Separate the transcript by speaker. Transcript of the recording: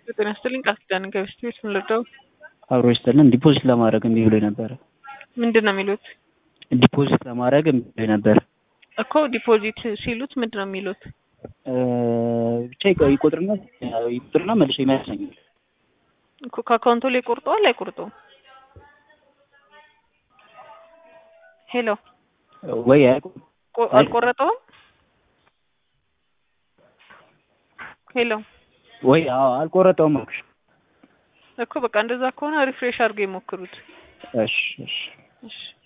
Speaker 1: ጤና ይስጥልኝ ቃል ኪዳን ገበስቲ ቤት ምን ልርዳው?
Speaker 2: አብሮ ይስጥልን ዲፖዚት ለማድረግ እምቢ ብሎኝ ነበረ።
Speaker 1: ምንድን ነው የሚሉት
Speaker 2: ዲፖዚት ለማድረግ እምቢ ብሎኝ ነበረ።
Speaker 1: እኮ ዲፖዚት ሲሉት ምንድን ነው የሚሉት?
Speaker 2: እ ብቻ ይቆ- ይቆጥርና ይቆጥርና መልሶ ይመልሰኛል።
Speaker 1: እኮ ከአካውንቱ ላይ ቆርጠዋል አይቆርጠውም? ሄሎ
Speaker 2: ወይ አያውቁም።
Speaker 1: ቆ- አልቆረጠውም? ሄሎ
Speaker 2: ወይ አዎ አልቆረጠውም አልኩሽ።
Speaker 1: እኮ በቃ እንደዛ ከሆነ ሪፍሬሽ አድርገው የሞክሩት።
Speaker 2: እሺ እሺ
Speaker 1: እሺ